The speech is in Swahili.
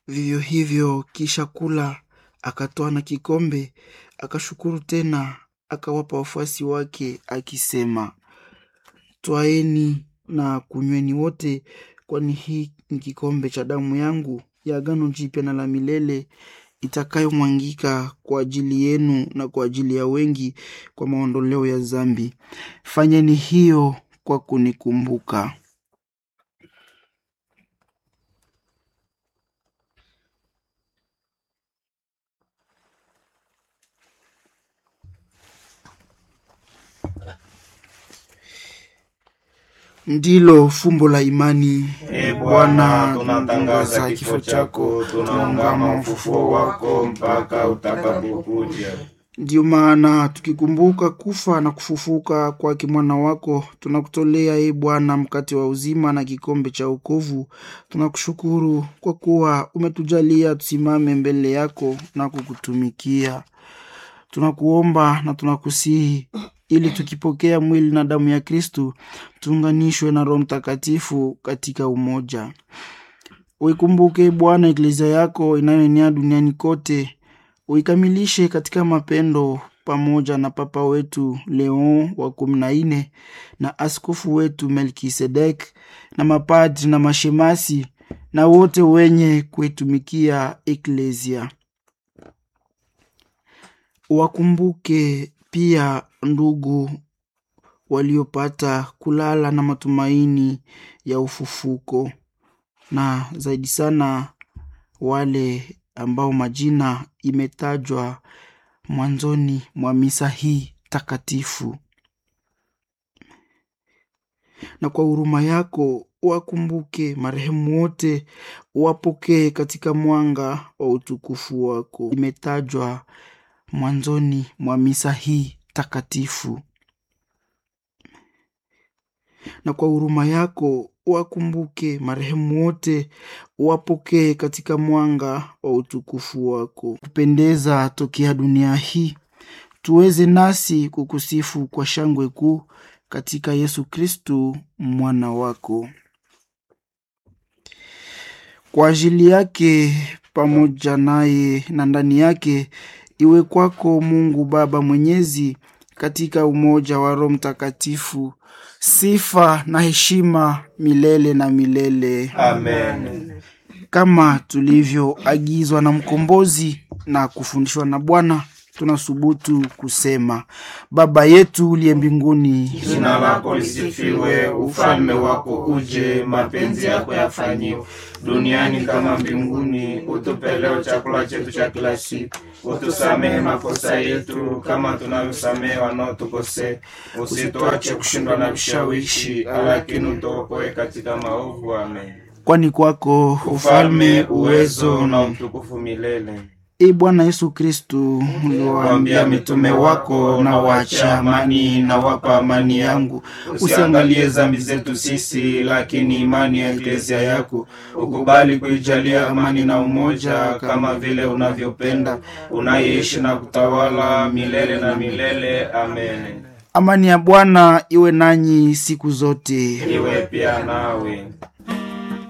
Vivyo hivyo kisha kula, akatoa na kikombe, akashukuru tena, akawapa wafuasi wake akisema, Twaeni na kunyweni wote, kwani hii ni kikombe cha damu yangu ya agano jipya na la milele itakayomwangika kwa ajili yenu na kwa ajili ya wengi kwa maondoleo ya dhambi. Fanyeni hiyo kwa kunikumbuka. Ndilo fumbo la imani. E Bwana, tunatangaza kifo chako, tunaungama ufufuo wako mpaka utakapokuja. Ndiyo maana tukikumbuka kufa na kufufuka kwake mwana wako, tunakutolea e Bwana mkate wa uzima na kikombe cha wokovu. Tunakushukuru kwa kuwa umetujalia tusimame mbele yako na kukutumikia. Tunakuomba na tunakusihi ili tukipokea mwili na damu ya Kristu tuunganishwe na Roho Mtakatifu katika umoja. Uikumbuke Bwana eklezia yako inayoenea duniani kote, uikamilishe katika mapendo, pamoja na Papa wetu Leon wa kumi na nne na askofu wetu Melkisedek na mapadri na mashemasi na wote wenye kuitumikia eklezia. Wakumbuke pia ndugu waliopata kulala na matumaini ya ufufuko, na zaidi sana wale ambao majina imetajwa mwanzoni mwa misa hii takatifu. Na kwa huruma yako wakumbuke marehemu wote, wapokee katika mwanga wa utukufu wako. Imetajwa mwanzoni mwa misa hii takatifu. Na kwa huruma yako wakumbuke marehemu wote, wapokee katika mwanga wa utukufu wako. Kupendeza tokea dunia hii, tuweze nasi kukusifu kwa shangwe kuu katika Yesu Kristu mwana wako. Kwa ajili yake pamoja naye na ndani yake iwe kwako Mungu Baba Mwenyezi, katika umoja wa Roho Mtakatifu, sifa na heshima milele na milele. Amen. Kama tulivyoagizwa na Mkombozi na kufundishwa na Bwana, tunasubutu kusema: Baba yetu uliye mbinguni, Jina lako lisifiwe, ufalme wako uje, mapenzi yako yafanyiwe duniani kama mbinguni. Utupe leo chakula chetu cha kila siku, utusamehe makosa yetu kama tunavyosamehe wanaotukosea, usituache kushindwa na vishawishi, lakini utuokoe katika maovu. Amen. kwani kwako Ufalme, uwezo na utukufu milele. E Bwana Yesu Kristu, Waambia mitume wako na waachia amani na wapa amani yangu, usiangalie dhambi zetu sisi, lakini imani ya eklezia yako ukubali kuijalia amani na umoja, kama vile unavyopenda, unaishi na kutawala milele na milele. Amen. amani ya Bwana iwe nanyi siku zote. Iwe pia nawe.